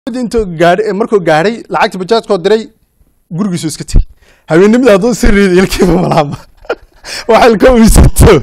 intuu gaadhay markuu gaadhay lacagta bajaajkoo diray gurigiisu iska tegey habeennimada hadduu si riiday ilkiiba malaaba waxa ilka uysato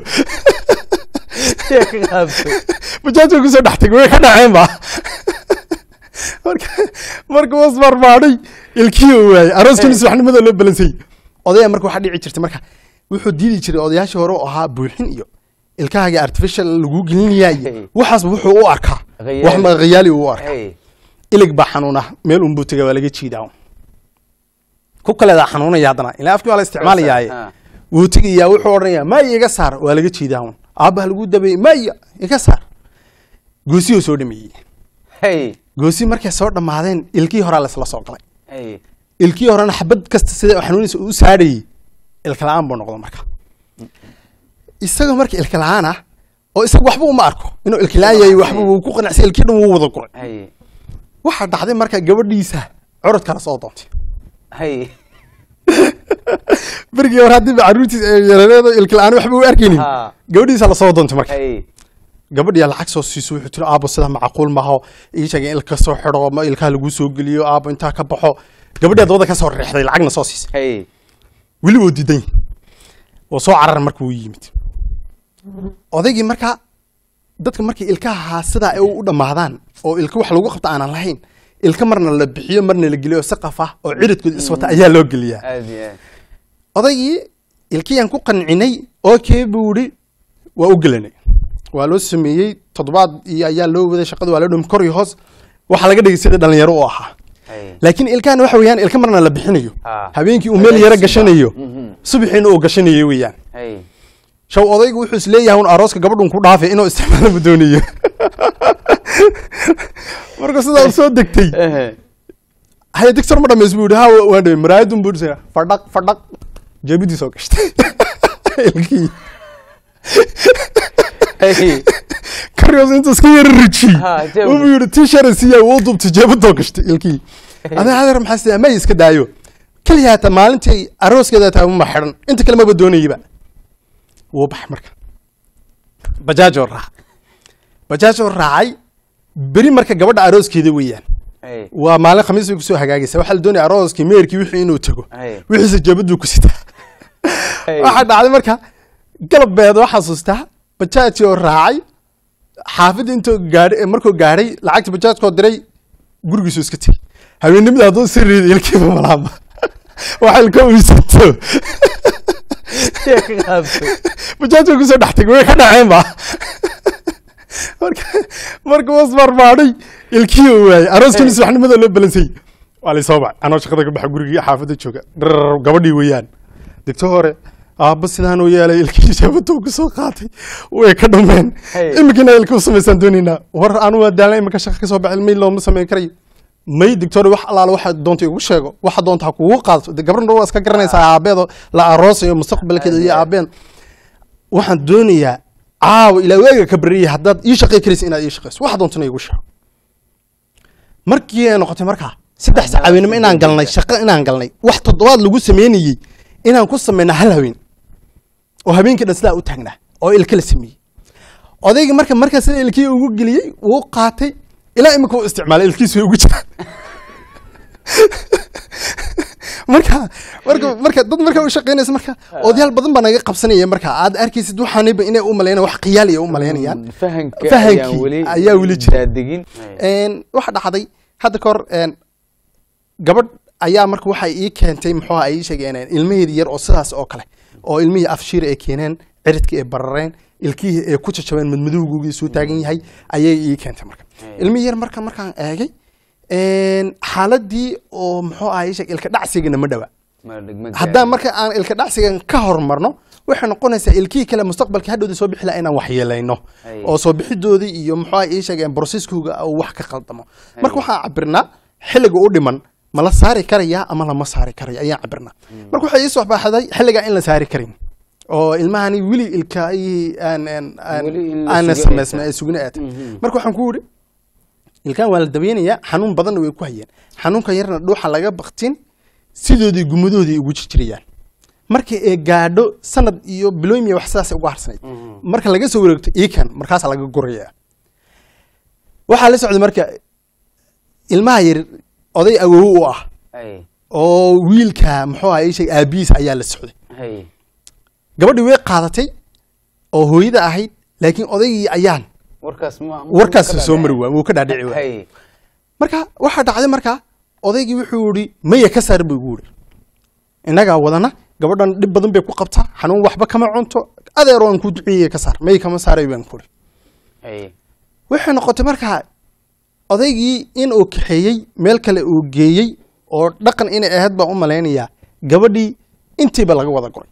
bajaajka kusoo dhex tegay way ka dhaceen ba marka marka was marmaadhay ilkii uu waayey arooskii subaxnimada loo balansayey odaya marka waxaa dhici jirtay marka wuxuu diidi jiray odayaashii hore oo ahaa buuxin iyo ilkahaaga artificial lagu gelinayaa iyo waxaasba wuxuu u arkaa wax ma khiyaali uu u arkaa ilig baa xanuuna meel unbuu tegay waa laga jiidaa ku kaleedaa xanuunaya haddana ilaa afkii waa la isticmaalayaaye wuu tegayaa wuxuu odhanayaa maya iga saar waa laga jiidaa un aabbaha lagu dabeeyey maya iga saar goosiyuu soo dhameeyey goosi markay soo dhammaadeen ilkii horaa laisla soo galay ilkii horena xabad kasta sida xanuunaysa u saadhayey ilka la-aan buu noqdo marka isagoo marka ilka la-aan ah oo isaga waxba uma arko inuu ilka la-aan yahay waxba wuu ku qanacsay ilkii dhan wuu wada guray waxaa dhacday marka gabadhiisa curud kala soo doontay berigii hore haddii ba carruurtiis yarareedo ilka la-aan waxba u arkaynin gabadhiisa lasoo doontay marka gabadhiya lacag soo siiso wuxuu tiri aabo sidaa macquul maaho ii sheegay in ilka soo xidho ma ilkaha lagu soo geliyo aabo intaa ka baxo gabadhiya dabada ka soo reexday lacagna soo siisay weli wuu diidan yahay oo soo carar marka wuu yimid odaygii marka dadka markay ilkaha sidaa ay u dhammaadaan oo ilka wax lagu qabta aanan lahayn ilka marna la bixiyo marna la geliyo saqaf ah oo ciridkood iswata ayaa loo geliyaa odaygii ilkiyaan ku qancinay oo kee buu ihi waa u gelanay waa loo sameeyey toddobaad iyo ayaa loo waday shaqada waa loo dhumi kor iyo hoos waxaa laga dhigay sida dhalinyaro u ahaa laakiin ilkahan waxa weeyaan ilka marna la bixinayo habeenkii uu meel yaro gashanayo subaxiina uu gashanayo weeyaan shaw odaygu wuxuu isleeyahay un arooska gabadhun ku dhaafay inuu isticmaalo bu doonayo marka sidaa u soo degtay haya digtor ma dhamays buu yihi ha waan dhamay maraayadun buu dhisaa fadhaq fadhaq jeebidii soo gashtay ilkii karyoos intuu iska yara rijiyey wuxuu yidhi tii shara siiyaa wuu dubtay jeebadoo gashtay ilkii adaa adeer maxaa sidaa may iska daayo keliya hata maalintii arooskeeda taa ma xidhan inta kale maba doonayaba wuu baxay marka bajaajoo raacay bajaajoo raacay beri marka gabadha arooskeeda weeyaan waa maalin khamiis bay kusoo hagaagaysa waxaa la doonaya arooskii meerkii wixii inuu tago wixiise jeebaduu ku sitaa waxaa dhacday marka galbeed oo xasuustaa bajaajii oo raacay xaafidda intuu gaadhay markuu gaadhay lacagta bajaajkoo diray gurigiisu iska tegey habeennimada hadduu si riiday ilkiiba malaaba waxa ilka uysato bajaajka kusoo dhex tegay way ka dhaceen ba marka marka was marmaadhay ilkii uu waayey arooskii subaxnimada loo balansayey waa lay soo baxay anoo shaqada ka baxa gurigii xaafadda jooga drar gabadhii weeyaan degto hore aabba sidaan uu yeelay ilkii jeebaduu ku soo qaatay way ka dhumeen iminkina ilka u samaysaan doonaynaa war anu waa daalna iminka shaqa kasoo baxay may looma samayn karayo may dictor wax allaala waxa doonta igu sheego waxa doonta ha kugu qaadato de gabadhan waa iska garanaysaa aabeedo la aroosayo mustaqbalkeeda iyo aabeen waxaan doonayaa caawa ilaa waaga ka bariyay haddaad ii shaqay karaysa inaad ii shaqayso waxa doontana igu sheego markii ay noqotay markaa saddex sac haweenimo inaan galnay shaqo inaan galnay wax toddobaad lagu sameynayey inaan ku samayna hal haween oo habeenkii dhan sidaa u taagnaa oo ilka la sameeyey odayga marka markaa sida ilkii ugu geliyey wuu qaatay ilaa imika u isticmaalay ilkiisu way ugu jiraan marka marka marka dad marka u shaqeynaysa marka odayaal badan baa naga qabsanaya marka aad arkaysid waxaaniba inay u maleynayaan wax qiyaali ay u maleynayaan fahankii ayaa weli jira waxa dhacday hadda kahor gabadh ayaa marka waxay ii keentay muxuu ay ii sheegeen ilmaheedii yar oo sidaas oo kale oo ilmihii afshiir ay keeneen ciridkii ay barareen ilkihii ay ku jajabeen madmadowgoogii soo taagan yahay ayay ii keentay marka ilmihii yar marka markaan eegay xaaladii oo muxuu ahay sheeg ilka dhacsigana ma dhawa haddaan marka aan ilka dhacsigan ka hormarno waxay noqonaysaa ilkihii kale mustaqbalka hadhowda soo bixi laha inaan waxyeelayno oo soo bixidoodii iyo muxuu ahay ii sheegeen broseskooga uu wax ka qaldamo marka waxaan cabirnaa xilliga u dhiman ma la saari karayaa ama lama saari karaya ayaan cabirnaa marka waxay ii soo baxday xilligaa in la saari karin oo ilmahani weli ilkaayihii aan samaysma ay sugna aatay marka waxaan ku yidhi ilkaan waa la dabaynayaa xanuun badanna way ku hayeen xanuunkan yarna dhuuxa laga baktin sidoodii gumadoodii ugu jirjirayaan marka ee gaadho sanad iyo bilooymiya wax sidaas uga harsanayd marka laga soo wareegto iikan markaasaa laga gurayaa waxaa la socday marka ilmaha yar oday awow u ah hay oo wiilka muxuu ahaa ii sheeg aabihiis ayaa la socday hay gabadhii way qaadatay oo hooyada ahayd laakiin odaygii ayaan warkaas ma warkaas soo mari waay wuu ka dhaadhici waay hay marka waxaa dhacday marka odaygii wuxuu yihi maya ka saar buu igu yihi innagaa wadana gabadhan dhib badan bay ku qabtaa xanuun waxba kama cunto adeer waan ku duceeyey ka saar may kama saaray baan ku ihi hay waxay noqotay marka odaygii in uu kaxeeyey meel kale uu geeyey oo dhaqan inay ahayd baan u malaynayaa gabadhii intiiba laga wada goray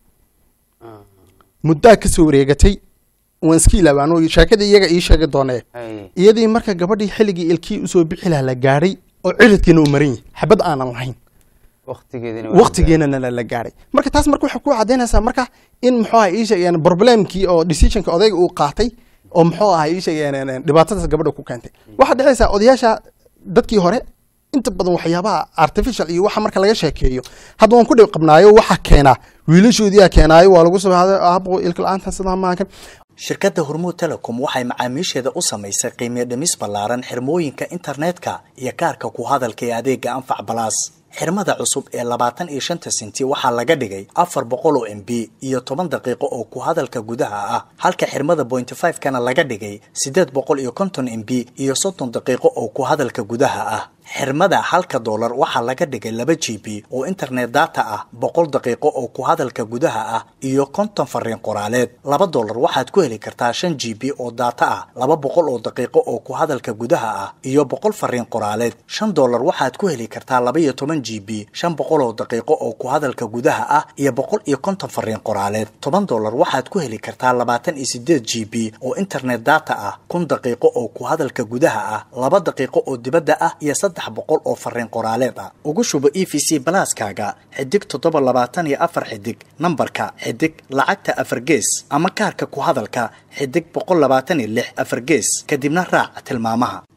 muddaa ka soo wareegatay waan iska ilaaba anuu sheekadii iyaga ii sheegi doonee hay iyadii marka gabadhii xilligii ilkii usoo bixi lahaa la gaadhay oo ciridkiina uu maran yahay xabad aanan lahayn waqtigeedina waqtigeena la gaadhay marka taas marka waxay ku cadaynaysaa marka in muxuu aha ii sheegeen problemkii oo decisionka odayga uu qaatay oo muxuu aha ii sheegeen dhibaatadaas gabadha ku keentay waxaa dhexaysaa odayaasha dadkii hore inta badan waxyaabaha artificial iyo waxa marka laga sheekeeyo hadda waan ku dhib qabnaayo waxa keenaa wiilashoodiyaa keenaayo waa lagu sabaaday aabo ilka la-aanta sidaa maakan shirkadda hormuud telecom waxay macaamiisheeda u samaysay qiimiyo dhimis ballaaran xirmooyinka internetka iyo kaarka ku hadalka ee adeega anfac balaas xirmada cusub ee labaatan iyo shanta senti waxaa laga dhigay afar boqol oo m b iyo toban daqiiqo oo ku hadalka gudaha ah halka xirmada bointy five kana laga dhigay siddeed boqol iyo konton m b iyo soddon daqiiqo oo ku hadalka gudaha ah xirmada halka doolar waxaa laga dhigay laba g b oo internet data ah boqol daqiiqo oo ku hadalka gudaha ah iyo konton fariin qoraaleed laba doolar waxaad ku heli kartaa shan g b oo data ah laba boqol oo daqiiqo oo ku hadalka gudaha ah iyo boqol fariin qoraaleed shan doolar waxaad ku heli kartaa laba iyo toban g b shan boqol oo daqiiqo oo ku hadalka gudaha ah iyo boqol iyo konton fariin qoraaleed toban doolar waxaad ku heli kartaa labaatan iyo sideed g b oo internet data ah kun daqiiqo oo ku hadalka gudaha ah laba daqiiqo oo dibadda ah iyo saddex boqol oo fariin qoraaleed ah ugu shubo e v c balaaskaaga xidig toddoba labaatan iyo afar xidig nambarka xidig lacagta afar gees ama kaarka ku hadalka xidig boqol labaatan iyo lix afar gees kadibna raac tilmaamaha